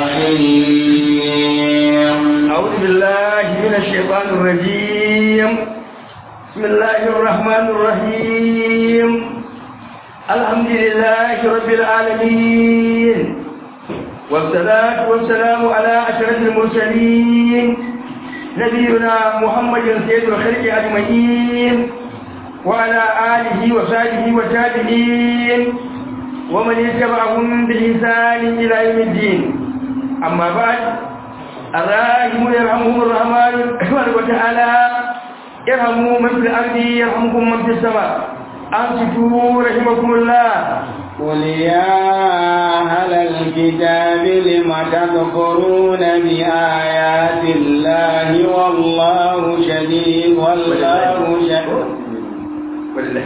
الرحيم أعوذ بالله من الشيطان الرجيم بسم الله الرحمن الرحيم الحمد لله رب العالمين والصلاة والسلام على أشرف المرسلين نبينا محمد سيد الخلق أجمعين وعلى آله وصحبه وتابعين ومن يتبعهم بإحسان إلى يوم الدين أما بعد الراحمون يرحمهم الرحمن سبحانه وتعالى ارحموا من في الأرض يرحمكم من في السماء أنصتوا رحمكم الله قل يا أهل الكتاب لم تكفرون بآيات الله والله شديد والله شديد ولله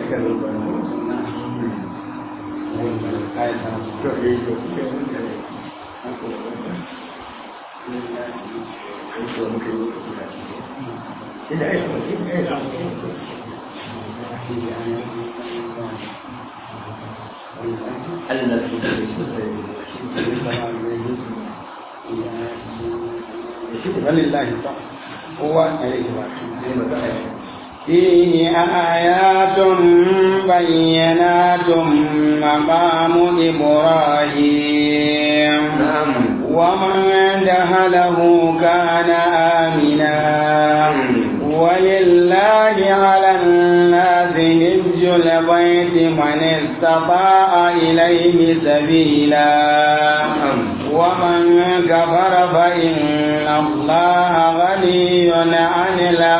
ولله هو فيه آيات بينات مقام إبراهيم نعم ومن دخله كان آمنا ولله على الناس هج البيت من استطاع إليه سبيلا ومن كفر فإن الله غني عن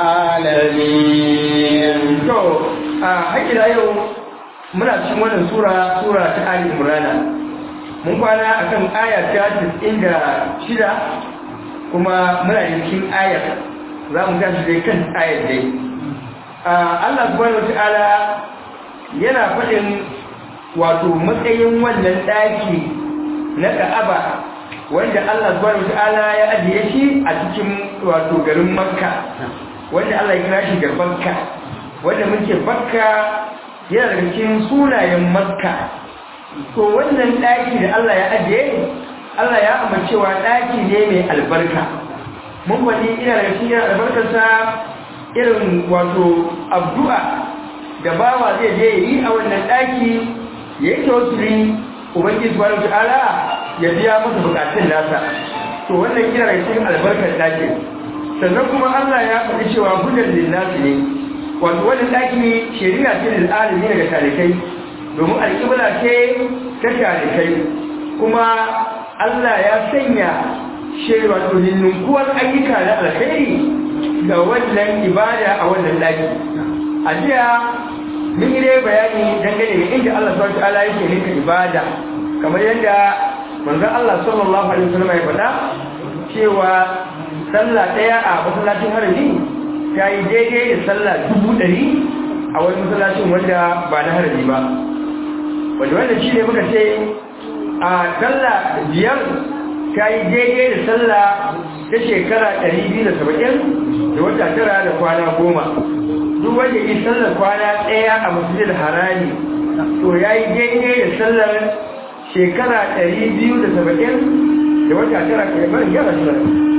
العالمين to a haƙila yau muna cikin wannan sura sura ta Ali Imran mun kwana akan aya ta 96 kuma muna cikin ayar za mu tashi dai kan ayar dai Allah subhanahu wataala yana faɗin wato matsayin wannan ɗaki na Ka'aba wanda Allah subhanahu wataala ya ajiye shi a cikin wato garin Makka wanda Allah ya kira shi ga Makka wanda muke Makka yana daga cikin sunayen Makka to wannan ɗaki da Allah ya ajiye Allah ya amincewa ɗaki ne mai albarka mun faɗi ina daga cikin albarkarsa irin wato abdu'a da bawa zai je yi a wannan ɗaki ya yi tawassuli ubangiji subhanahu ta'ala ya biya masa bukatun nasa to wannan ina daga cikin albarkar ɗaki sannan kuma Allah ya faɗi cewa hudan linnasi ne wato wannan ɗaki shari'a ce lil alimi daga talikai domin alƙibla ce ta talikai kuma Allah ya sanya shi wato ninninkuwar ayyuka na alkhairi ga wannan ibada a wannan ɗaki a jiya mun yi dai bayani dangane da inda Allah subhanahu wa ta'ala yake ninka ibada kamar yadda manzon Allah sallallahu alaihi wasallam ya faɗa cewa sallah ɗaya a masallacin harami ta yi daidai da sallah dubu ɗari a wani masallacin wanda ba na harami ba wanda wanda shi ne muka ce a sallah biyar ta yi daidai da sallah ta shekara ɗari biyu da saba'in da wata tara da kwana goma duk wanda yi sallar kwana ɗaya a masjidil harami to ya yi daidai da sallar shekara ɗari biyu da saba'in da wata tara ke bari yana shi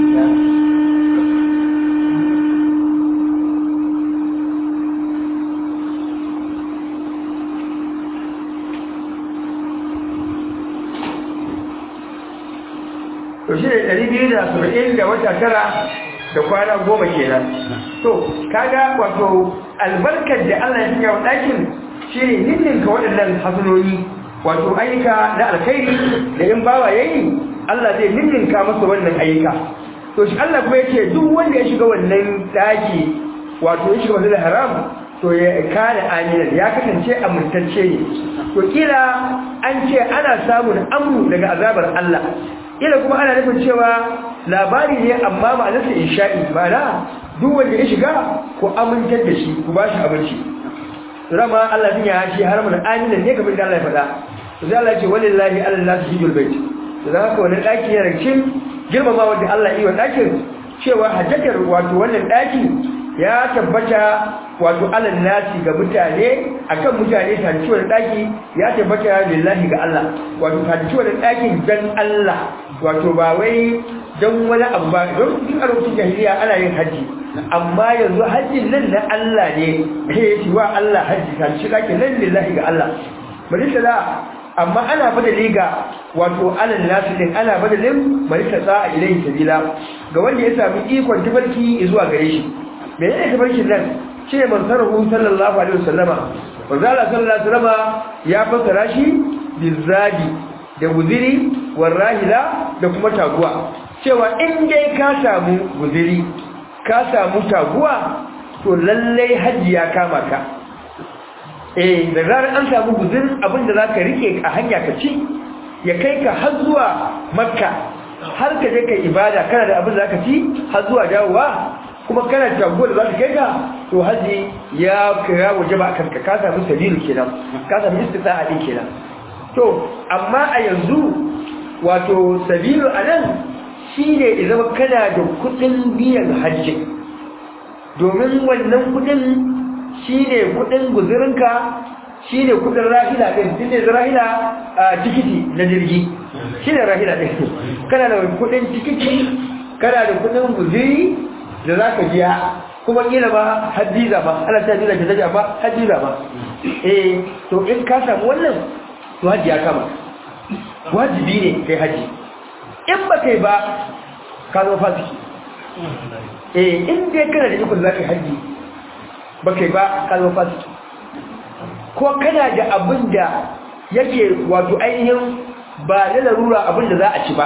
to shi ne ɗari biyu da saba'in da wata tara da kwana goma kenan to kaga wato albarkar da Allah ya sanya wa ɗakin shi ne ninninka waɗannan hasanoni wato ayyuka na alkhairi da in bawa yayi Allah zai ninninka masa wannan ayyuka to shi Allah kuma yake duk wanda ya shiga wannan ɗaki wato ya shiga wannan haram to ya kana aminan ya kasance amintacce ne to kila an ce ana samun amru daga azabar Allah ila kuma ana nufin cewa labari ne amma ba nasa insha'i ba na duk wanda ya shiga ku amintar da shi ku ba shi abinci rama Allah din ya shi har mun amina ne kamar da Allah ya faɗa to sai Allah ya ce wallahi Allah hijul bait to dan haka wannan daki yana cikin girmama wanda Allah yi wa dakin cewa hajjatar wato wannan daki ya tabbata wato alal nasi ga mutane akan mutane ta ciwon daki ya tabbata lillahi ga Allah wato ta ciwon dakin dan Allah wato ba wai dan wani abu ba don duk a lokacin jahiliya ana yin haji amma yanzu hajjin nan na Allah ne kai ya wa Allah haji ta ci dakin nan lillahi ga Allah malika da amma ana badali ga wato alal nasu din ana badalin malika sa ilai sabila ga wanda ya sami ikon tabarki zuwa gare shi me ne tabarkin nan shi ne mansarahu sallallahu alaihi wasallama wanda Allah sallallahu alaihi wasallama ya fassara shi bizadi da guziri warahila da kuma taguwa cewa in dai ka samu guziri ka samu taguwa to lallai hajji ya kama ka eh da zarar an samu guzin abin da zaka rike a hanya ka ci ya kai ka har zuwa makka har ka je kai ibada kana da abin da zaka ci har zuwa dawowa kuma kana da taguwa da zaka kai ka to haji ya kira waje ba kanka ka samu sabilu kenan ka samu istita'a din kenan to amma a yanzu wato sabilu anan shine idan kana da kudin biyan hajji domin wannan kudin shine kudin guzurinka shine kudin rahila din shine rahila a tikiti na jirgi shine rahila din kana da kudin tikiti kana da kudin guzuri da zaka biya kuma kila ba hadiza ba Allah ta jira ta ba hadiza ba eh to in ka samu wannan to haji ya kama wajibi ne kai haji in ba kai ba ka zama fasiki eh in dai kana da ikon zaka haji ba kai ba ka zama fasiki ko kana da abin da yake wato ainihin ba da larura abin da za a ci ba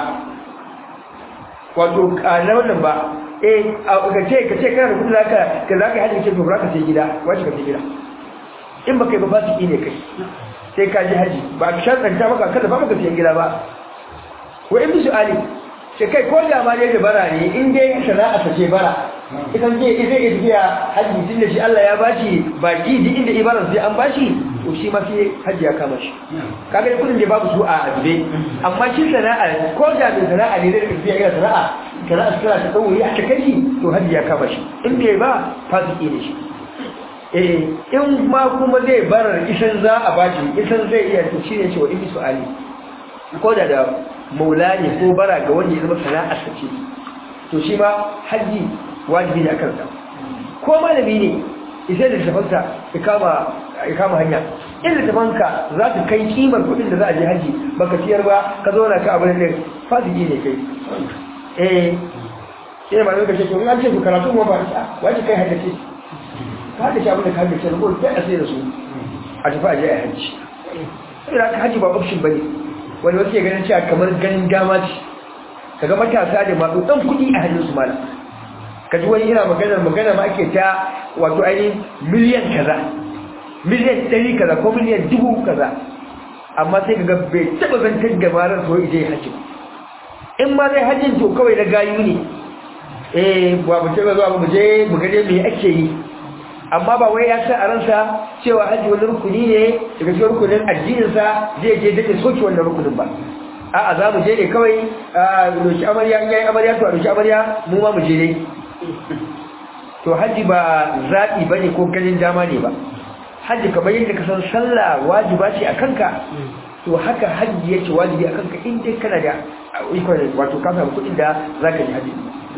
wato na wannan ba eh ka ce ka ce kana da kudi zaka ka zaka haji ce to ba ka sai gida wace ka sai gida in ba kai ba fasiki ne kai sai ka ji haji ba ka sharɗanta maka kada ba maka siyan gida ba wa in bisu ali sai kai ko da ma ne da bara ne in dai sana'a ta ce bara idan je zai iya tafiya haji tun da shi Allah ya bashi baki duk inda ibarar sai an bashi to shi ma sai haji ya kama shi kaga da kudin da babu su a azube amma shi sana'a ko da mai sana'a ne da tafiya ina sana'a sana'a sana'a ta tsawo ya ta kai to haji ya kama shi in bai ba fasiki ne shi eh in ma kuma zai bar isan za a bashi isan zai iya to shine cewa in su ali ko da da maula ne ko bara ga wanda ya zama sana'ar sa ce to shi ma haji wajibi ne akan sa ko malami ne isai da tafansa ya kama ya kama hanya in da tafanka za ka kai kimar kuɗin da za a je haji baka ciyar ba ka zo na ka abin da fasiki ne kai eh sai ma zai ka ce to in an ce ku karatu mu ba ta waje kai haddace ka da shi abin da ka hajji sai rubuta sai a sai da su a tafi a je a hajji sai da ka hajji ba option bane wani wasu ya ganin cewa kamar ganin dama ce kaga matasa da masu dan kuɗi a hannun su malam ka ji wani yana maganar magana ma ake ta wato ainihin miliyan kaza miliyan ɗari kaza ko miliyan dubu kaza amma sai kaga bai taɓa zantar da marar so ije hajji in ma zai hajjin to kawai na gayu ne eh ba mu taɓa zuwa mu je mu gane me ake yi amma ba wai ya san a ransa cewa haji wani rukuni ne daga cikin rukunin addininsa zai je daɗe soke wannan rukunin ba a'a za mu je ne kawai a doki amarya in yayi amarya to a doki amarya mu ma mu je ne to haji ba zaɓi ba ne ko ganin dama ne ba haji kamar yadda ka san sallah wajiba ce a kanka to haka haji yake wajibi a kanka in dai kana da ikon wato ka samu kuɗin da za ka yi haji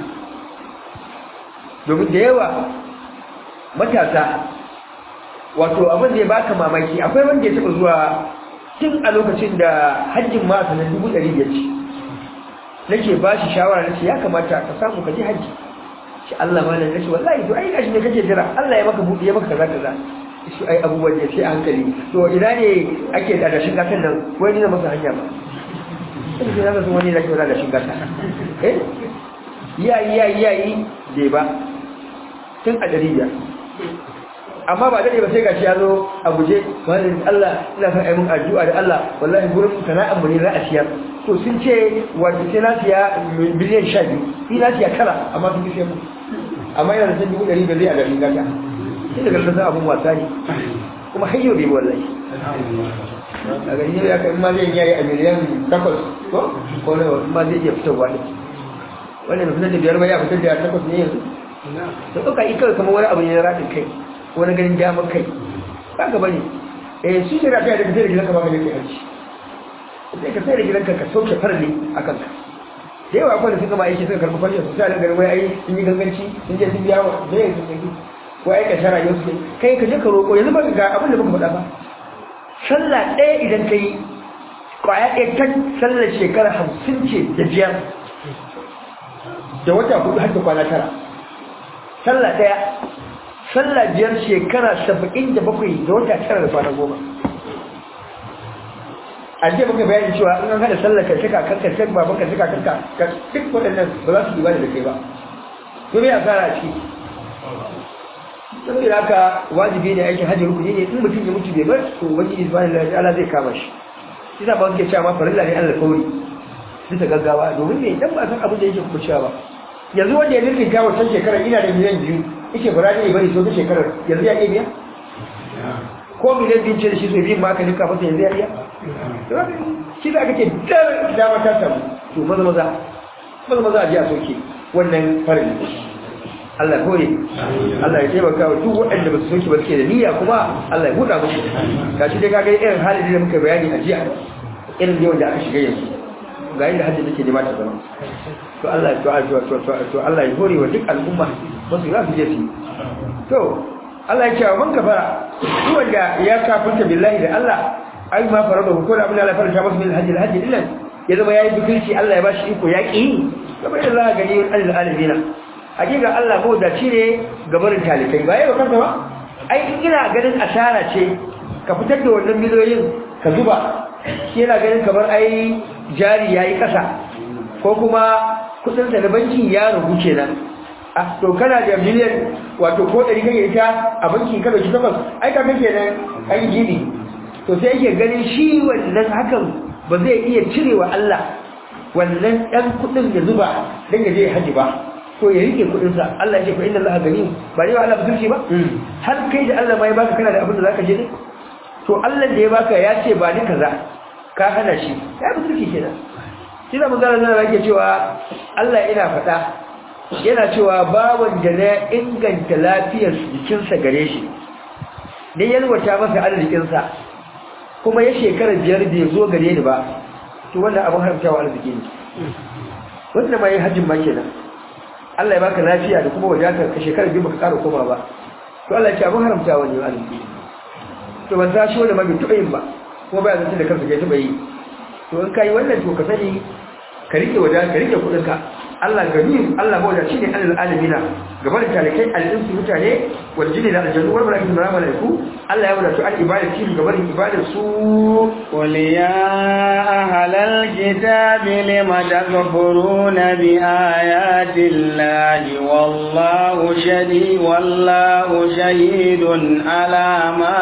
domin da yawa matasa wato abin da ya baka mamaki akwai wanda ya taba zuwa tun a lokacin da hajjin ma sanar dubu ɗari biyar ce nake ba shi shawara nace ya kamata ka samu ka je hajji shi Allah ma nan nace wallahi to ai gashi ne kake jira Allah ya maka buɗe ya maka kaza kaza shi ai abubuwan da sai a hankali to ina ne ake da dashin gatan nan wai ni na masa hanya ba sai na ga wani da ke da dashin gata eh yayi yayi yayi dai ba tun a ɗari biyar amma ba daɗe ba sai gashi ya zo a guje wani Allah ina son aimin addu'a da Allah wallahi gurin sana'ar mu ne za a siyar to sun ce wanda sai na siya biliyan sha biyu ni na siya tara amma sun fi sai mu amma yana da san dubu ɗari ba zai a garin gata sai daga sassan abin wasa ne kuma har yau bai wallahi a gari ne ya kai ma zai yayi a miliyan takwas ko ko ne ma zai iya fitarwa ne wannan fitar da biyar ba ya fitar da takwas ne yanzu da ɗauka yi kawai kamar wani abu ne na raɗin kai wani ganin damar kai ba ka bane eh su shirya ta yadda ka sai da gidanka ba ka je kai hajji sai ka sai da gidanka ka sauke farli a kanka da yawa akwai da suka ma aiki suka karɓi fashe su sai da garin wai ai sun yi ganganci sun je sun biya wa da ya sun yi ko ai ka shara yau suke kai ka je ka roƙo yanzu ba ga abin da muka faɗa ba sallah ɗaya idan ka yi kwaya ɗaya ta sallar shekara hamsin ce da biyar da wata hudu har da kwana tara sallah ɗaya sallah biyar shekara saba'in da bakwai da wata tara da kwana goma a jiya muka bayani cewa in an hada sallar ka cika kanka sai baban ka cika kanka ka duk waɗannan ba za su yi bani da kai ba to me asara a ciki saboda haka wajibi ne aikin hajji rukuni ne in mutum ya mutu bai bar to ubangiji subhanahu wa ta'ala zai kama shi kisa ba suke cewa ma farilla ne Allah kauri bisa gaggawa domin me dan ba san abin da yake kuma cewa ba yanzu wanda ya nufin ta wancan shekarar ina da miliyan biyu yake bara ne bari so ta shekarar yanzu ya iya biya ko miliyan biyu ce da shi so biyun ma aka nika masa yanzu ya iya shi da aka ce dar dama ta samu to maza maza maza maza a ji a soke wannan farin Allah kore Allah ya taimaka wa duk waɗanda ba su soke ba suke da niyya kuma Allah ya buɗa musu ga shi dai kaga irin halin da muka bayani a jiya irin yawan da aka shiga yanzu ga yadda hajji take nema ta zama to Allah ya to to to to Allah ya hore wa duk al'umma ba su za su je su to Allah ya ce wa man kafara duk wanda ya kafirta billahi da Allah ai ma farada ko da abin da Allah faranta masa min hajji hajji dillan ya zama yayi bikirci Allah ya bashi iko ya ki kamar da Allah gani al alamina hakika Allah ko da ne gabarin talikai ba yayi kanka ba ai ina ganin asara ce ka fitar da wannan miliyoyin ka zuba shi yana ganin kamar ai jari yayi kasa ko kuma kudin sa na banki ya rubu kenan ah to kana da miliyan wato ko dari kake ita a banki ka dauki takwas ai ka kake nan ai gidi to sai yake ganin shi wannan hakan ba zai iya cirewa Allah wannan dan kudin ya zuba dan ya je haji ba to ya rike kudin sa Allah ya ce fa inna Allah gani ba ne Allah buzurci ba har kai da Allah mai baka kana da abin da zaka je ne to Allah da ya baka ya ce ba ni kaza ka hana shi ya buzurci kenan shi da manzara zan rage cewa Allah ina faɗa yana cewa bawan da na inganta lafiyar jikinsa gare shi ne yalwata masa arzikinsa kuma ya shekara biyar bai zo gare ni ba to wannan abin haramtawa arziki ne wanda ma yi hajjin ma kenan Allah ya baka lafiya da kuma wadatar ka shekara biyu baka ƙara koma ba to Allah ya ce abin haramtawa ne arziki to ban sa shi wanda ma bai taɓa yin ba kuma baya zance da kansa bai taɓa yi to in kai wannan to ka sani ka rike wada ka rike kudin ka Allah gani Allah bauda shine alal alamina gaban talakai al-insu mutane wal jinni da aljannu wal malaikatu da malaiku Allah ya wada su al-ibadati gaban ibadar su qul ya ahlal kitabi lima takfuruna bi ayati llahi wallahu shahid wallahu shahidun ala ma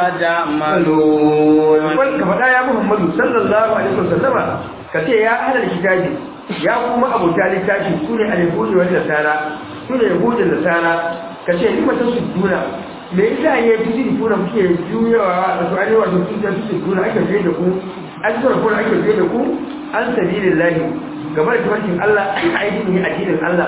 ta'malun wal ka fada ya Muhammadu sallallahu alaihi wasallama kace ya ahlal kitabi ya kuma abuta littafi su ne alihudi wanda tsara su ne yahudin da tsara ka ce ni mata su duna me yasa ya fi jini tuna muke juyawa da su arewa da su su duna ake fiye da ku an tura kuma ake fiye da ku an sabilin lahi game da tafarkin Allah a aikin ne addinin Allah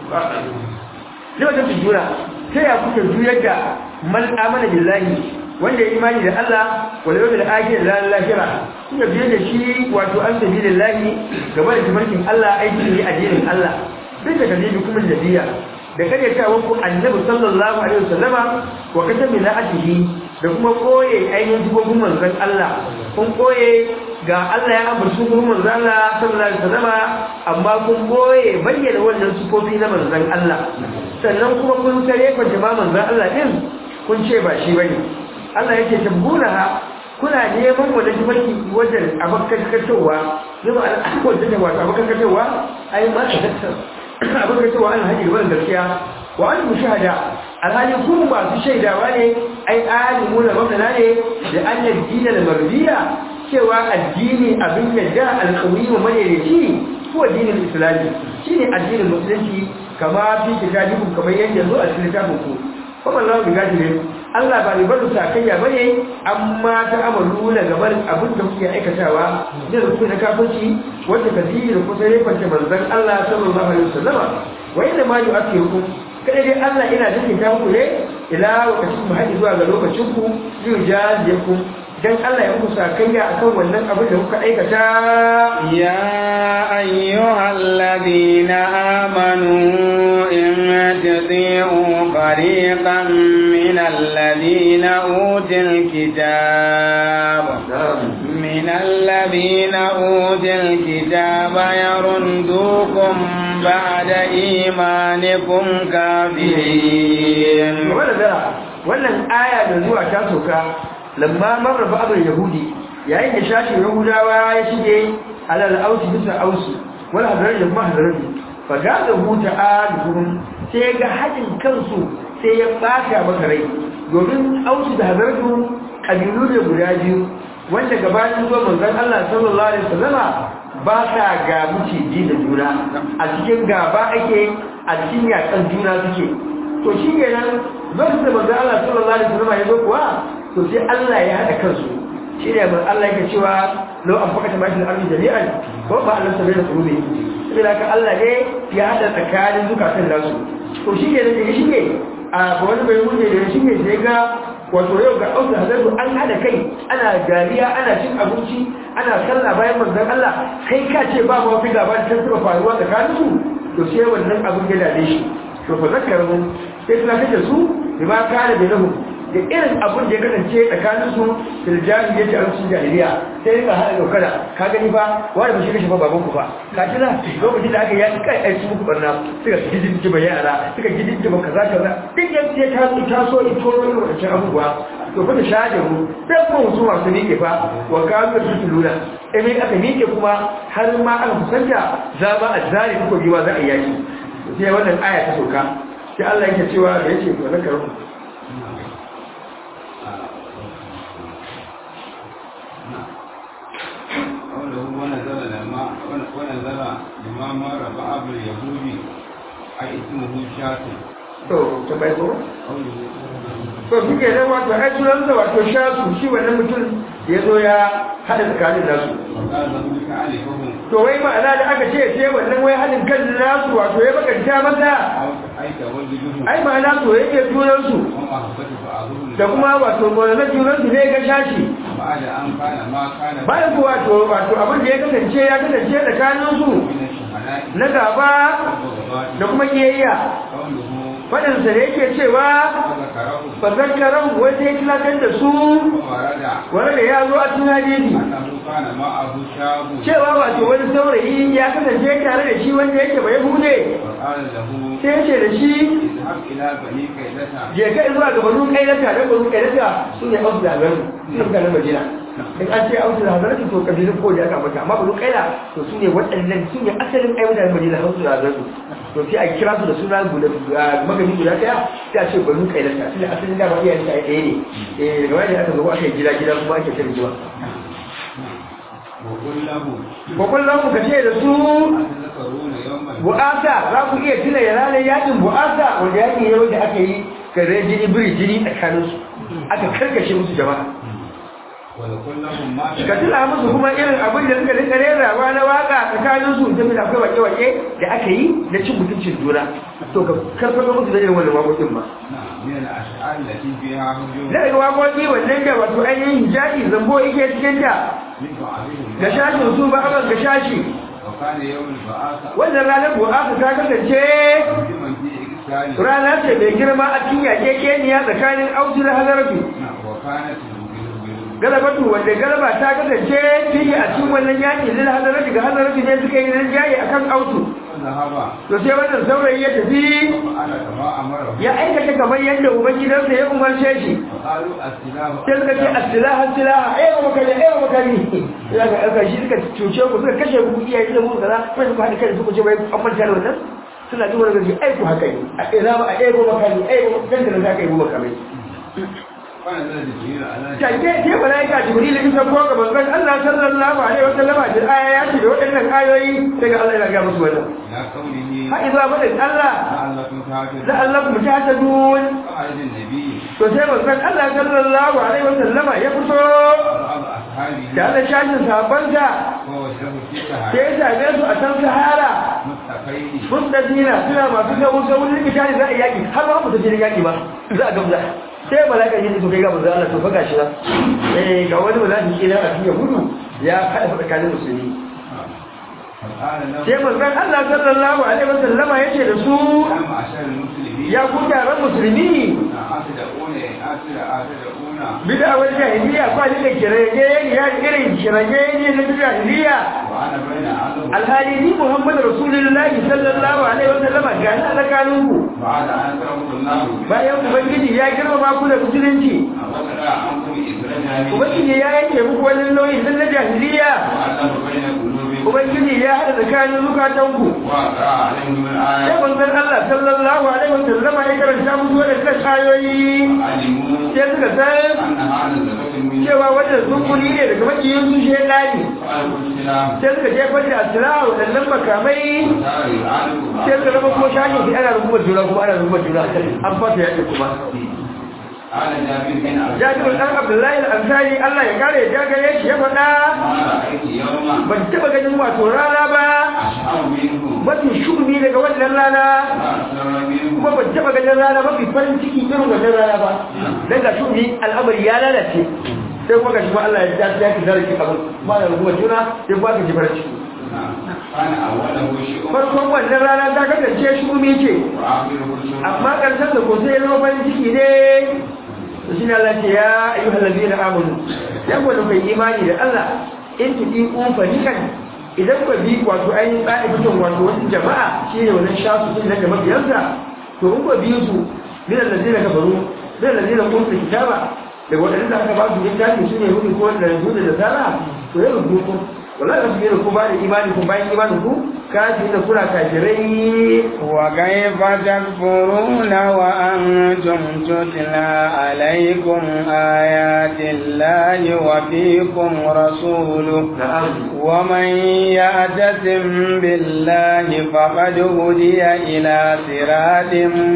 ne wata su duna ta ya kuke juyar da man amana billahi wanda ya imani da Allah wal yawmil akhir la lahira kuma biye da shi wato an sabilillahi game da tafarkin Allah aiki ne addinin Allah duk da kalibi kuma nabiya da kare ta wanku annabi sallallahu alaihi wasallama wa katabi la ajihi da kuma koye ainihin dubobin manzon Allah kun koye ga Allah ya ambaci dubobin manzon Allah sallallahu alaihi wasallama amma kun koye bayyana wannan sufofi na manzon Allah sannan kuma kun tare fa jama'a manzon Allah din kun ce ba shi bane Allah yake tabbuna kuna neman wani tafarki wajen abokan katowa zama al'akwai da wato abokan katowa ai ma ta tattar abokan katowa an haɗe gaban gaskiya wa an mushahada alhali kuma masu shaidawa ne ai alimu na masana ne da an yadda da marbiya cewa addini abin yadda alƙawi wa madaidaici ko addinin islami shine addinin musulunci kama fi kitabikum kamar yadda zo a cikin littafin ku kuma Allah bi gajire Allah ba mai barin sakayya bane amma ta amalu na gaban abin da kuke aikatawa da ku na kafirci wanda kadiri da kusa ne kwance manzon Allah sallallahu alaihi wasallama wa inna ma yu'akhirukum kada dai Allah ina jikin ta muku ne ila lokacin mu haɗi zuwa ga lokacin ku zai jaje ku dan Allah ya muku sakayya akan wannan abin da kuka aikata يا أيها الذين آمنوا إن تطيعوا فريقا من الذين أوتوا الكتاب من الذين أوتوا الكتاب يردوكم بعد إيمانكم كافرين wannan aya da zuwa ta soka lamma marra ba'dul yahudi yayin da shashin yahudawa ya shige alal ausi bisa ausi wal hadari da kuma hadari fa ga da huta aduhum sai ga hadin kansu sai ya bata maka rai domin ausi da hadarju kabilu ne guda biyu wanda gabanin zuwa manzon Allah sallallahu alaihi wasallama ba sa ga miciji da juna a cikin gaba ake a cikin yakan juna suke to shi ne nan lokacin da manzon Allah sallallahu alaihi wasallama ya zo kuwa to sai Allah ya hada kansu shi ne mai Allah yake cewa lau an fakata mashi da arzi jami'an ko ba Allah sabai da kurube saboda haka Allah ne ya hada tsakanin zukatan nasu to shi ne da shi ne a wani bai wuce da shi ne sai ga wato yau ga auta hazardu an hada kai ana dariya ana cin abinci ana sallah bayan manzon Allah kai ka ce ba ma fi gaba da tantaba faruwa tsakanin su to sai wannan abin ya dade shi to fa zakkaru sai suna kace su bima kana bainahum da irin abin da ya kasance tsakanin su fil jahiliya ta arsu jahiliya sai ka hada dokara ka gani fa wani ba shi kashe fa baban ku fa ka tuna lokacin da aka yi kai kai su muku barna suka gidin ji ba yara suka gidin ji ba kaza kaza duk yan sai ta su ta so ito irin wancan abubuwa to fa da shajaru sai kuma su masu miƙe fa wa kawo su tuluna eh mai aka miƙe kuma har ma aka kusanta za ba a zari kuka biwa za a yaki sai wannan aya ta soka sai Allah yake cewa da yake ba zakaru ونزل لما ونزل لما مر بعض اليهود أي اسمه شاطر to ta bai ko to suke nan wato ai sunan da wato shasu shi wannan mutum ya zo ya hada tsakanin nasu وقال له تعرفهم to wai ma'ana da aka ce sai wannan wai hadin kan nasu wato ya bakanta masa أو أي تولدهم ai ma'ana to yake junan su ومحبة بعضهم da kuma wato na junan su ne ga shashi بعد أن كان ما كان bayan ku wato wato abin da ya kasance ya kasance tsakanin su من الشهداء na gaba والبغضاء da kuma kiyayya قوله fadin sa da yake cewa وذكره fa zakkaran wanda ya tilatar da su وورد wanda ya zo a cikin hadisi أنه كان معه شاب cewa wato wani saurayi ya kasance tare da shi wanda yake bai hude وقال له sai ya ce da shi اذهب إلى بني كيدة je ka zuwa ga banu kailata da banu kailata su ne ausu da hazaratu su ne mutanen madina in an ce ausu da hazaratu to kabilun ko da aka mata amma banu kaila to su ne waɗannan su ne asalin ai mutanen madina ausu da hazaratu to sai a kira su da suna guda magani guda ɗaya sai a ce banu kailata su ne asalin dama iyayen ta ɗaya ne eh daga wani aka zo aka yi gida gida kuma ake shirin jiwa وقل له ko kullum ku ce da su أتذكرون يوما bu'asa za ku iya tuna ya ranar yakin bu'asa wanda yakin yau da aka yi kare jini biri jini tsakaninsu aka karkashe musu jama'a وقل لهم ما ka tuna musu kuma irin abin da suka rika rerawa na waka tsakaninsu da da akwai wake-wake da aka yi na cin mutuncin juna to ka karfafa musu da irin wannan wakokin ba نعم من الأشعار التي فيها هجوم na daga wakoki wannan da wato ainihin hijabi zambo yake cikin ta من بعضهم ga shashin su ba aban ga shashi وكان يوم البعاثة wannan ranar bu'asa ta kasance هجوما في إكسال rana ce mai girma a cikin yakekeniya tsakanin autu da hazarafi نعم وكانت بال- galabatu wanda galaba ta kasance fiye a cikin wannan yaki lil hazarafi ga hazarafi ne suka yi rinjaye akan autu ذهب to sai wannan saurayi ya tafi وفعل كما أمره ya aikata kamar yadda ubangidansa ya umarce shi وقالوا السلاح sai suka ce asilaha asilaha ai ba makari ai ba makari ya ga aka shi suka cuce ku suka kashe ku iyaye da mu kaza sai suka haɗa kai suka ce bai an manta da wannan suna duba daga ai ku haka ne a ina ba a ai ba makari ai ba kan da za ka yi ba makari فنزل جبريل على take ke malaika jibril in san ko ga manzon Allah sallallahu alaihi wasallam da aya ya ce da waɗannan ayoyi daga Allah ya ga musu wannan إلى قوله ha iza madan Allah لعلكم تعتدون la'allakum tahtadun فعل النبي to sai manzon Allah sallallahu alaihi wasallama ya fito وبعض أصحابه da Allah shashin sahabbansa ووجهه في sai سهر ya same su a can sahara مستقيم الخير mustadina suna masu gabu gabu ne kitani za a yi yaki har ba mu tafi yaki ba za a gamza sai malaka yin to kai ga manzo Allah to fa gashi nan eh ga wani malaka ke nan a cikin gudu ya kada tsakanin musulmi فقال له sai manzon Allah sallallahu alaihi wasallama yace da su يا معشر المسلمين ya ku taron musulmi أتدعون أتدعون أتدعون bid'awar jahiliya ko ne da kirage ya irin kirage ne na jahiliya وأنا بين عدو alhali ni Muhammad Rasulullahi sallallahu alaihi wasallama ga ni alƙalin ku بعد أن تركوا الله bayan ubangiji ya girmama ku da musulunci وقطع عنكم إسرائيل ubangiji ya yanke muku wani nauyin nan na jahiliya وألف بين قلوبكم ubangiji ya haɗa tsakanin zukatanku وأقرأ عليهم من sai الآيات manzon Allah sallallahu alaihi wasallama ya karanta musu wadannan ayoyi علموا sai suka san أن هذا زكاة من cewa wannan zukuni ne daga makiyin su shedani فألقوا السلام sai suka jefar da asira waɗannan makamai وصار يعانوا sai suka zama kuma shakin su ana rungumar juna kuma ana rungumar juna an fata yaƙi kuma قال جابر بن عبد jabir الله dan abdullahi al-ansari Allah ya kare ya gare shi ya faɗa ما رأيت يوما ban taɓa ganin wato rana ba أشعر منه mafi shugumi daga wannan rana وأسر منه kuma ban taɓa ganin rana mafi farin ciki irin wannan rana ba dan ga shugumi al'amari ya lalace sai kuma ga shi ma Allah ya ja ya ki zarki abin ba da rungumar juna sai kuma ka ji farin ciki كان أوله شؤم farkon wannan rana ta kasance shugumi ce وآخره شؤم amma ƙarshen da ko sai ya zama farin ciki ne to shine Allah ce ya ayyuhal ladina amanu yan wanda kai imani da Allah in tudi un farikan idan ku bi wato ainihin ɗa'ifatun wato wasu jama'a shine wannan shafu sun da mabiyansa to in ku bi su min allazina kafaru min allazina kuntu kitaba daga waɗanda aka ba su littafi su ne hudu ko da hudu da sara to yau ku wallahi ba su yi da ku ba da imani ku bayan imanin ku kafi da kuna kafirai وكيف تكفرون وأنتم تتلى عليكم آيات الله وفيكم رسوله na'am ومن يعتصم بالله فقد هدي إلى صراط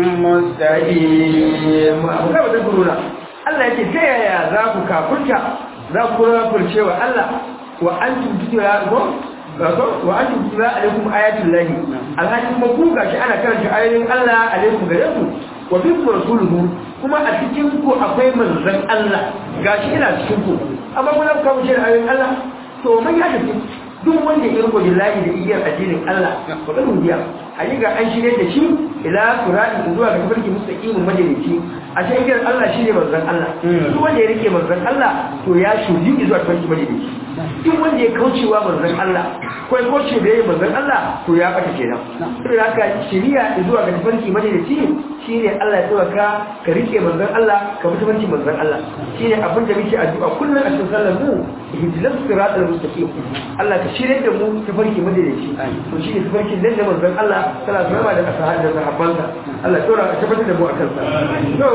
مستقيم abu da wadda guruna Allah yake ta yaya za ku kafurta za ku kafurce wa Allah wa an tuntira ko ko wa an tuntira alaikum ayatul lahi alhaji kuma ku gashi ana karanta ayoyin Allah alaikum gare ku wa fi rasuluhu kuma a cikin ku akwai manzon Allah gashi ina cikin ku amma kuna kafurce da ayoyin Allah to mun ya tafi duk wanda ya riko billahi da igiyar addinin Allah ba ga dubiya ga an shirye da shi ila surati zuwa ga tafarki mustaqimin majalisi a cikin igiyar Allah shine manzon Allah duk wanda ya rike manzon Allah to ya shuji zuwa tafarki majalisi duk wanda ya kaucewa manzon Allah ko ya kauce da yayin manzon Allah to ya bata kenan saboda haka shiriya zuwa ga tafarki majalisi shine Allah ya tsaka ka rike manzon Allah ka bi tafarki manzon Allah shine abin da muke addu'a kullum a cikin sallar mu ihdinas siratal mustaqim Allah ka shirye da mu tafarki madalici to shi ne tafarki nan da manzon Allah sallallahu alaihi wasallam da sahabbai da sahabbansa Allah ya tsora ka tabbatar da mu akan sa to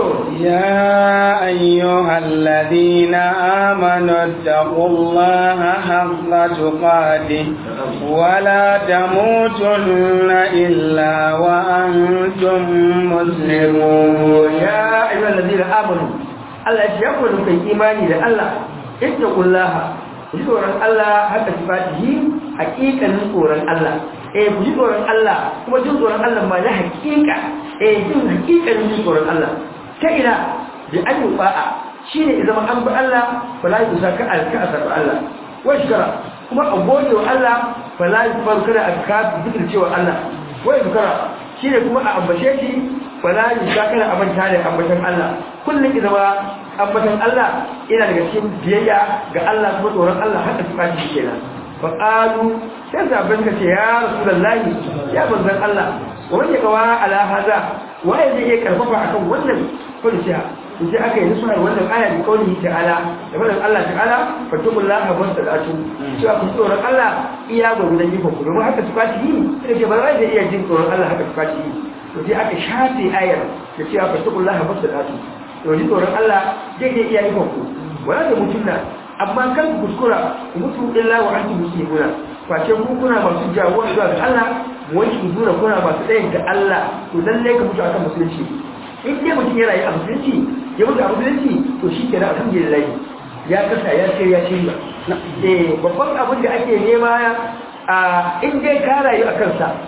يا أيها الذين آمنوا اتقوا الله حق تقاته ولا تموتن إلا وأنتم مسلمون ya ayyuhal ladina amanu Allah ya ce ya ku da kai imani da Allah ittaqullaha ku ji tsoron Allah haka sifatihi haƙiƙanin tsoron Allah eh ku ji tsoron Allah kuma jin tsoron Allah ma na haƙiƙa eh jin haƙiƙanin jin tsoron Allah ta ina bi an yi ba'a shine ya zama an bi Allah fala yi kusa ka alka a sarfi Allah wai shukara kuma a gode wa Allah fala yi faru kada a ka zikir cewa Allah wai shukara shine kuma a ambace shi fala yi kusa kada a manta da ambatan Allah kullum ya zama ambatan Allah ina daga cikin biyayya ga Allah kuma tsoron Allah haka su fashi kenan fa qalu sai sabon ka ce ya rasulullahi ya manzon Allah wa man yakawa ala hada waye zai iya karfafa akan wannan kulciya sai aka yi nusar wannan aya da kauli ta'ala da wannan Allah ta'ala fatullaha wasalatu cewa ku tsoron Allah iya gwagwadon yi ku domin haka su fashi yi sai ke ba zai iya jin tsoron Allah haka su fashi yi to sai aka shafe ayar da cewa fatullaha wasalatu to ji tsoron Allah zai iya iya yi ku wala da mutunna amma kan ku kuskura ku mutu illa wa antum muslimuna face ku kuna masu jawo zuwa ga Allah wani ku dura kuna masu ɗayan ga Allah to lalle ka mutu akan musulunci in dai mutum yana yi a musulunci ya mutu a musulunci to shi kenan alhamdulillah ya kasa ya ce ya shirya eh babban abin da ake nema a in dai ka rayu a kansa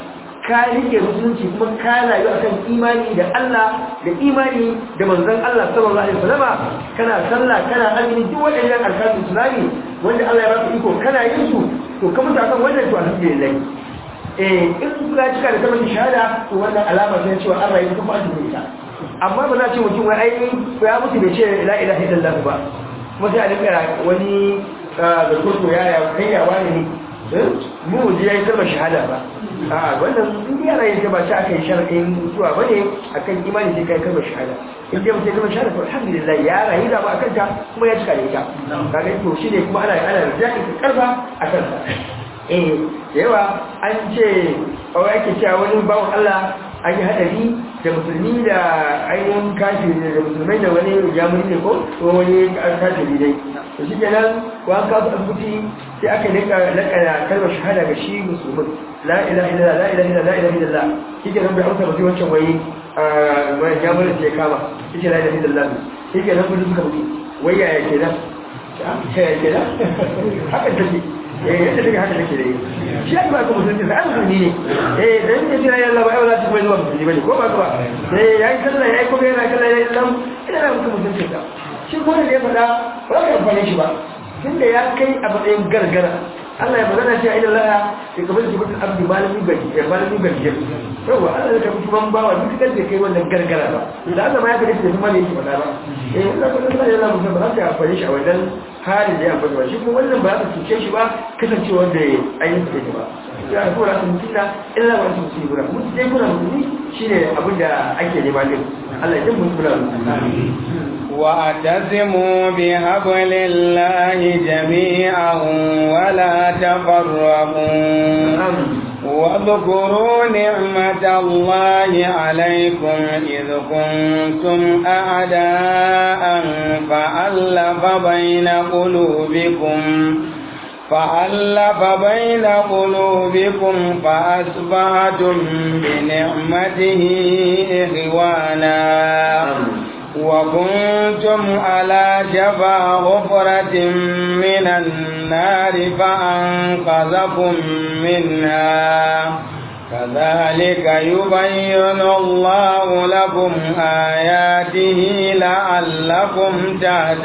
ka rike musulunci kuma ka rayu akan imani da Allah da imani da manzon Allah sallallahu alaihi wasallam kana sallah kana azumi duk waɗannan alƙalin islami wanda Allah ya baka iko kana yin su to ka mutu akan wannan to alhamdulillah eh in ka cika da kalmar shahada to wannan alama ce cewa an rayu kuma an tafi ita amma ba za ce mutum wai ai ya mutu bai ce la ilaha illallah ba kuma sai a dinga wani da kurko yaya kai ya wani ne mu ji yayi kalmar shahada ba a wannan in dai ana yin ta ba ta aka yi shar'in mutuwa bane akan imani sai kai kalmar shahada in dai mutum kalmar shahada to alhamdulillah ya rayu da ba akan ta kuma ya cika da ita kaga to shine kuma ana ana rajai karfa akan ta eh da yawa an ce kawai ake cewa wani bawon Allah an yi hadari da musulmi da ainihin kafiri da musulmai da wani jamuni ne ko ko wani kafiri dai to shi kenan ko an kafa asibiti sai aka nika lakana kalmar shahada ga shi musulmin la ilaha illallah la ilaha illallah la ilaha illallah shi kenan bai amsa mutum wancan wai wani jamunin sai kama shi ke la ilaha illallah shi kenan kudu suka mutu wai yaya kenan yaya kenan hakan take eh yadda take haka take dai shi ya ba ku musulunci sai an musulmi ne eh dan ne jira yalla ba ai wala ta bai zuwa musulmi bane ko ba ko ba eh yayi sallah yayi kuma yana kallon yayi dan ina da mutum musulunci ka shi ko da ya faɗa ba ka amfane shi ba tunda ya kai a matsayin gargara Allah ya magana cewa ila la ya kabar ki mutum abdi malami gari ya malami gari yawa Allah ya kabar kuma bawa duk da kai wannan gargara ba da Allah ma ya kabar da kuma ne yake faɗa ba eh wannan ko Allah ya lamu ba za ka amfane shi a wannan halin da ya amfani ba shi kuma wannan ba za ka cuce shi ba kasancewa da ainihin su ba ya ko ra sun kita illa wa su su gura mun dai kuna mutuni shine abin da ake nema din Allah ya mun kula واعتصموا بحبل الله جميعا ولا تفرقوا واذكروا نعمة الله عليكم إذ كنتم أعداء فألف بين قلوبكم فألف بين قلوبكم فأصبحتم بنعمته إخوانا وكنتم على شفا غفرة من النار فأنقذكم منها كذلك يبين الله لكم آياته لعلكم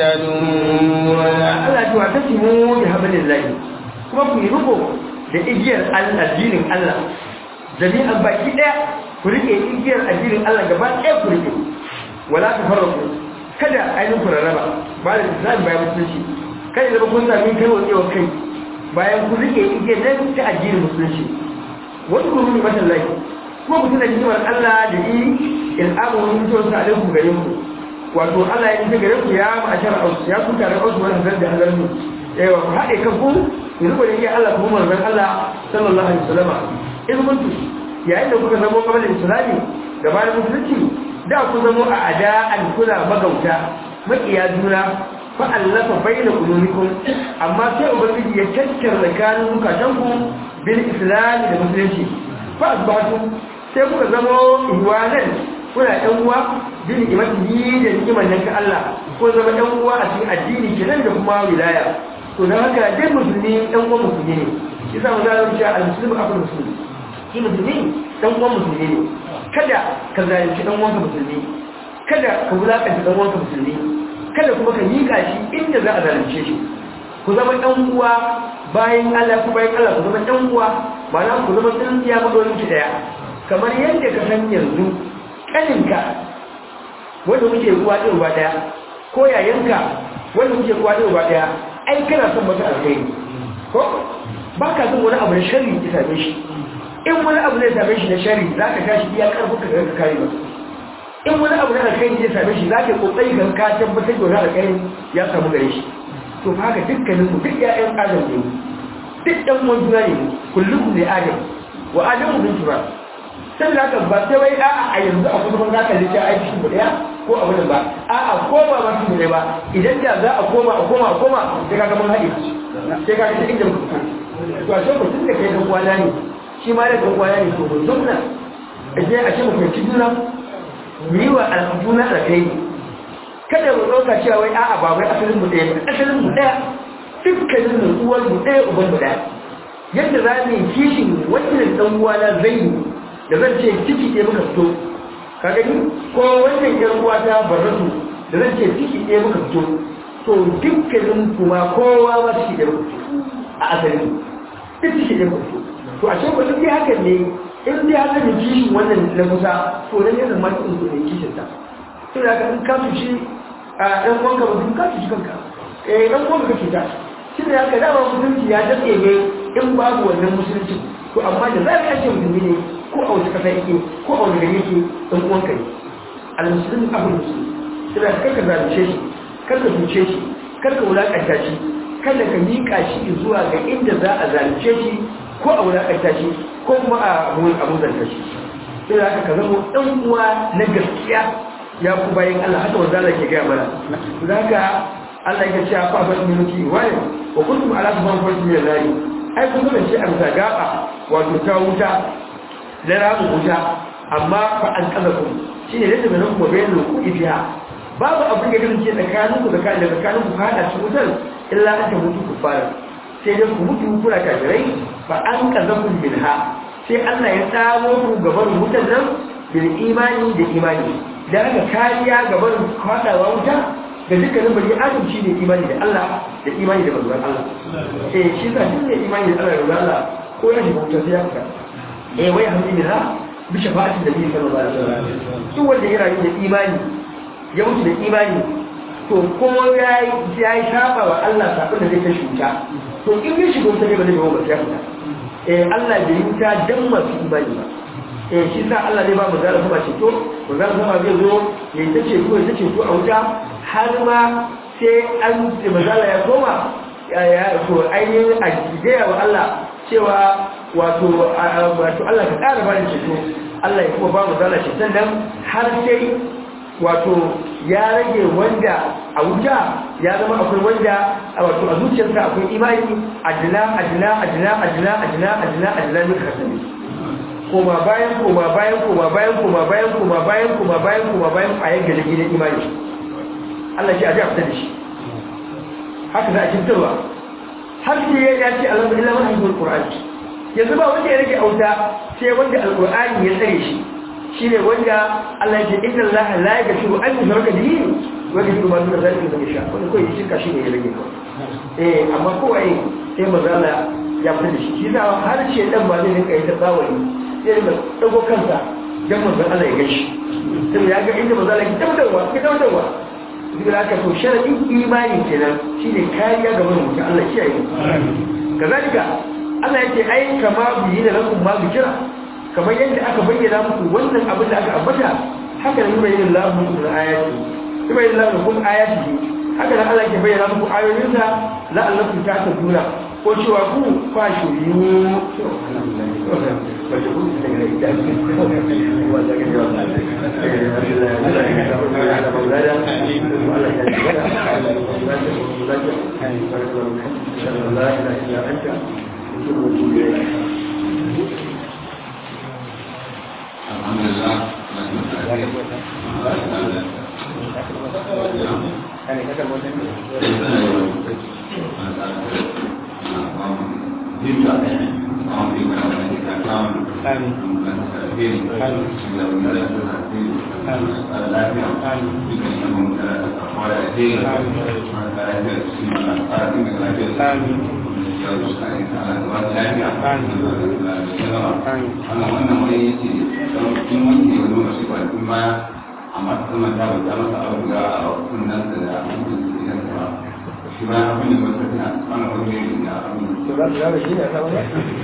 تهتدون Allah ta wata timo da habalin lahi kuma ku yi riko da igiyar addinin Allah jami'an baki daya ku rike igiyar addinin Allah gaba daya ku rike wala ta farraku kada ainihin ku rarraba ba da islam bayan musulunci kada zama kun sami kai wa kai bayan ku rike igiyar nan ta addinin musulunci wani kuma ne matan lahi kuma ku tuna hikimar Allah da yi il'amu wani mutuwar sa alaikum gare ku wato Allah ya yi gare ku ya ma'ashar ausu ya kuka da ausu wani hazar da hazar mu yawa ku haɗe kan ku ku riko da igiyar Allah kuma manzon Allah sallallahu alaihi wasallam in kuntu yayin da kuka zama kamar islami gabanin musulunci da ku zamo a ada'an kuna magauta makiya juna fa allafa baina qulubikum amma sai ubangiji ya tattara tsakanin zukatanku bil islam da musulunci fa asbatu sai kuka zamo ihwanan kuna ɗan uwa bin imani da ni'imar nan ta Allah ko zama ɗan uwa a cikin addini kenan da kuma wilaya to dan haka dai musulmi ɗan uwan musulmi ne yasa mu zalunci cewa al-muslimu akul musulmi shi musulmi ɗan uwan musulmi ne kada ka zalunci dan uwanka musulmi kada ka wulakanta dan uwanka musulmi kada kuma ka mika shi inda za a zalunce shi ku zama dan uwa bayan Allah ku bayan Allah ku zama dan uwa ma'ana ku zama tsintsiya madorin ki daya kamar yadda ka san yanzu kaninka wanda muke ruwa ɗin ruwa daya ko yayanka wanda muke ruwa ɗin ruwa daya ai kana son mata alheri ko ba ka son wani abu na sharri ya same shi in wani abu zai same shi na shari za ka tashi iya karfin ka ka kare ba in wani abu na alkhairi zai same shi za ka kokari ka ka tabbatar da wani alkhairi ya samu gare shi to fa haka dukkanin mu duk ƴaƴan adam ne duk ɗan uwan juna ne kullum ne adam wa adamu bin tura sai da haka ba sai wai a'a a yanzu a kuma za ka lita aiki mu daya ko abu da ba a'a ko ba ma su ne ba idan da za a koma a koma a koma sai ka ga mun haɗe sai ka ga inda muka fito to a sai mutum da kai da kwana ne shi ma da kwaya ne to mun zauna aje a ce mu fahimci juna mu yi wa al'aduna da kai kada mu ɗauka cewa wai a'a ba wai asalin mu ɗaya ba asalin mu ɗaya dukkanin mu uwar mu ɗaya uban mu ɗaya yadda za mu yi kishin wannan ɗan uwana zai yi da zan ce ciki ɗaya muka fito ka gani ko wannan yar uwa ta barratu da zan ce ciki ɗaya muka fito to dukkanin kuma kowa ma ciki ɗaya muka fito a asali duk ciki ɗaya muka fito to a cikin wani hakan ne in dai haka ne kishin wannan na kusa to nan yana ma kin ku ne kishin ta to da ka in ka tuci a ɗan uwanka mutum ka tuci kanka eh ɗan uwanka ka cuta shi da haka dama musulunci ya daɗe ne in babu wannan musulunci to amma da za ka ce musulmi ne ko a wasu kasa yake ko a wani gari yake ɗan uwanka ne al-musulmi abin musulmi sai da karka zalunce shi karka zuce shi karka wulakanta shi kada ka miƙa shi zuwa ga inda za a zalunce shi ko a wulakanta shi ko kuma a abuzanta shi sai da haka ka zama ɗan uwa na gaskiya ya ku bayan Allah haka wanda Allah ke gaya mana da haka Allah ya ce fa fa minuti wani wa kuntum ala subhan farti min nari ai kun zama ce a bisa gaba wato ta wuta da rabu wuta amma fa an kazakum shine da da nan ko bayan ku ifiya babu abin da kasance tsakanin ku da kan da tsakanin ku hada shi wutar illa an ta mutu ku fara sai dai ku mutu kuna kafirai fa an kazakum minha sai Allah ya tsamo ku gaban wutar nan bil imani da imani da aka kariya gaban kwadawa wuta ga dukkanin bari adam shi ne imani da Allah da imani da manzon Allah eh shi sa shi ne imani da Allah da manzon Allah ko ya shiga wuta sai ya fita eh wai alhamdulillah bi shafa'ati da bi sallallahu alaihi wasallam duk wanda ya rayu da imani ya mutu da imani to ko ya ya yi saba wa Allah sabon da zai ta shuta to in ya shiga wuta ne ba zai ba ya fita eh Allah bai yi wuta dan masu imani ba eh shi sa Allah ne ba mu zara sama ceto mu zara sama zai zo ya ta ce ko ya ta ceto a wuta har ma sai an ce mazala ya koma ya to ainihin a gaya wa Allah cewa wato wato Allah ka ƙara ba da ceto Allah ya kuma ba mu zala ceton nan har sai wato ya rage wanda a wuta ya zama akwai wanda wato a zuciyarsa akwai imani adina adina adina adina adina adina adina ne kasance koma bayan koma bayan koma bayan koma bayan koma bayan koma bayan koma bayan a yanke da gidan imani Allah shi a ji a fita da shi haka za a cintarwa har shi ya ya ce Allah illa man haifar Qur'ani yanzu ba wanda ya rage auta sai wanda alqur'ani ya tsare shi shine wanda Allah ya ce inna Allah la yaghfiru an yushraka bihi wa yaghfiru ma duna zalika liman yasha wanda kai shirka shi ne ya rage ko eh amma kowa sai manzo Allah ya fita da shi shi da har ce dan ba zai rinka yi ta bawani sai da dago kansa dan manzon Allah ya gaishe sai ya ga inda manzon Allah ya tabbatarwa ya tabbatarwa duk da haka to sharadin imani kenan shine kariya ga mutum Allah kiyaye kazalika Allah yake ai kama biyi da lakum ma bikira kamar yadda aka bayyana muku wannan abin da aka ambata haka ne bayyana Allah muku da ayati kuma bayyana Allah muku ayati haka nan Allah ke bayyana muku ayoyinsa la'allakum ta'taduna ko cewa ku kwa shiriyu Alhamdulillah. amma ta zama ta bata masa abu ga a kunnen da mutum da idan ta shi ba abin da wata tana ana wani ne da abin to za su zama shi ne a samun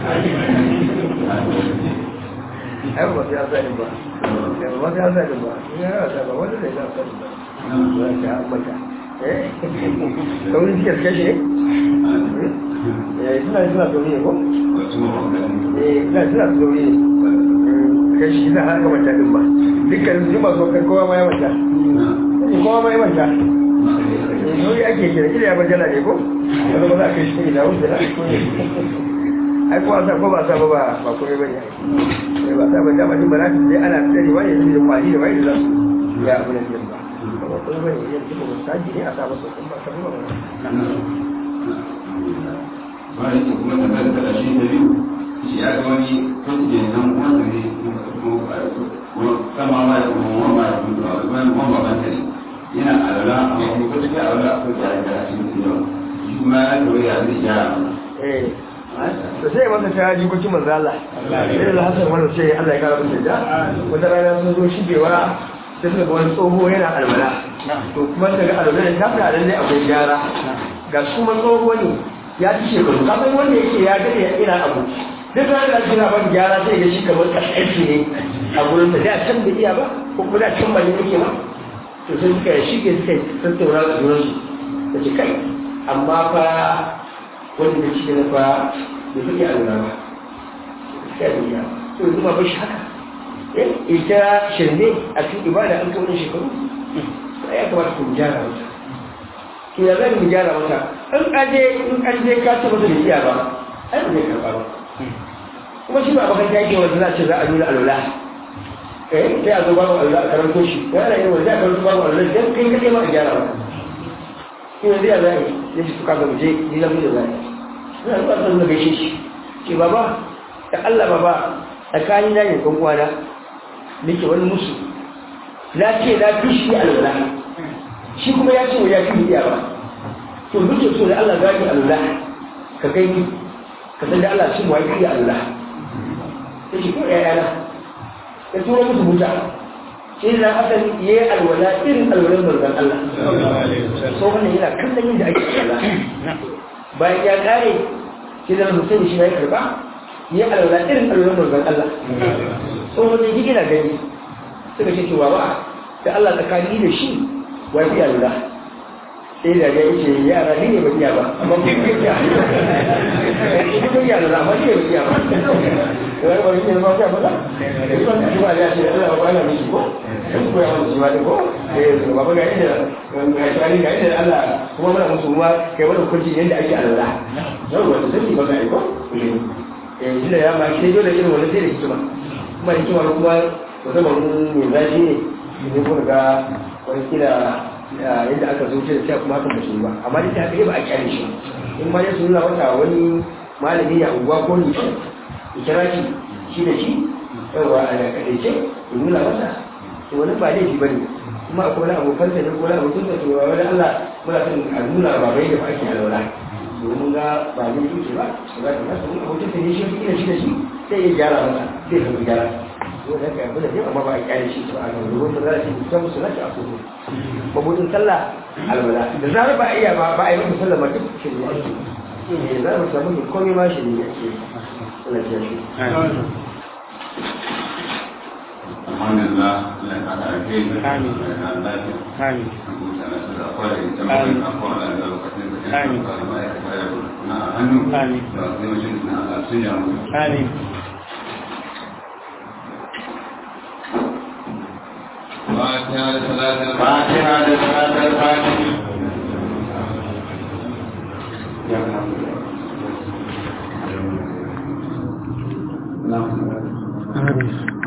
ai ba su ya sani ba ba su ya sani ba in ya rasa ba wanda zai ya sani ba ba ta ambata eh kaurin cikar kashe eh suna suna sauri ne ko wasu mawakanni eh suna suna sauri ne kashi za a haka mata din ba dukkan su masu kai kowa ma ya mata kowa ma ya mata sauri ake kira kira ya bajala ne ko wanda ba za a kai shi ina wuce da ko ne ai ko sa ko ba sa ba ba ba komai bane ai ba sa ba da mutum ba za su je ana tsari wani yanzu da kwali da wani da za su ya abu ne din ba ba komai bane yanzu ba saji ne a sa masa kuma ka ba ba bayan kuma tambayar da shi da biyu shi ya ga wani kwanci nan wanda ne sama ma da kuma wani ma da kuma wani wani babban ta ne yana alala amma kuma ko take alala akwai da da shi ne yau shi kuma ya kawai ya zai gyara eh da sai masa ta jikokin manzo Allah sai da hasan wannan sai Allah ya kara musu da wata rana sun zo shigewa sai suka ga wani tsoho yana alwala to kuma daga alwala ta fara lalle akwai gyara ga su kuma tsoho ne ya ci shekaru ka san wanda yake ya gade ya ina abu duk ranar da kina ban gyara sai ga shi kamar kasance ne a gurin da da can da iya ba ko kuma da can ba ne yake ba to sai suka shige suka tattauna da junan su da ce kai amma fa wanda da cikin fa da suke alwala ba sai da iya to yanzu ma bashi haka eh ita shirme a cikin ibada an kawo shekaru ya kamata ku gyara mata to ya zai mu gyara mata in kaje in kaje ka taba da iya ba ai ba zai karba ba kuma shi ba bakan yake wanda za ce za a nuna alwala eh sai a zo babu alwala a karanto shi yana yin wanda a karanto babu alwala dan kai kaje ma a gyara mata in yanzu ya zai ya shi suka ga mu je ni na mu da zai ina zuwa san da gaishe shi ce baba da Allah baba tsakani na ne kan kwana nake wani musu na ce na fi shi alwala shi kuma ya ce wa ya fi iya ba to duk so da Allah zaki alwala ka kai ni ka san da Allah shi mu yi alwala sai shi ko ya yana ya tura musu buta shi da hasan ya yi alwala irin alwalan manzon Allah so wannan yana kallon yadda ake alwala bayan ya kare shi da Hussein shi ya karba ya yi alwala irin alwalan manzon Allah so wannan yake na gani suka ce cewa ba da Allah tsakani da shi wa fi alwala sai da ya ce yara ni ne ba iya ba amma ku ku ya ku ku ya da amma ni ne ba iya ba wai ba ni ne ba iya ba da ko ni ba ya ce Allah ba na miki ko ko ya wani jiwa da ko eh ba ba ga inda ga shari ga inda Allah kuma muna musu ruwa kai wani kunci yanda ake alwala yau wanda sai ba ga ko eh shi da ya ma sai dole irin wannan sai da hikima kuma hikima kuma wata ba mun mai zafi ne ne ko ga wani kila yadda aka zo da cewa kuma hakan ba shi ba amma duk da haka ba a kyale shi in ma ya su nuna wata wani malami ya unguwa ko ni ya kira shi shi da shi yawa a kadaice ya nuna masa to wani ba laifi ba ne kuma akwai wani abokan sa ne ko wani abokin sa to wani Allah muna son a nuna ba bai da ba ake alwala domin ga ba ne yake ba ba za ka masa wani abokin sa ne shi ya shi da shi sai ya gyara masa sai ka gyara ko da ka yabu da ne amma ba a kyale shi ba a ga ruwan da za a ce mutum musu na a kuma mabudin sallah alwala da zarar ba a iya ba ba a yi masa sallah ma duk shi ne ake eh za mu samu ne komai ma shi ne ake Allah ya shi alhamdulillah Allah ya kada alheri Amin. Allah ya kada lafiya Amin. Amin. فاتحة لصلاة فاتحة لصلاة الفاتحة الفاتحة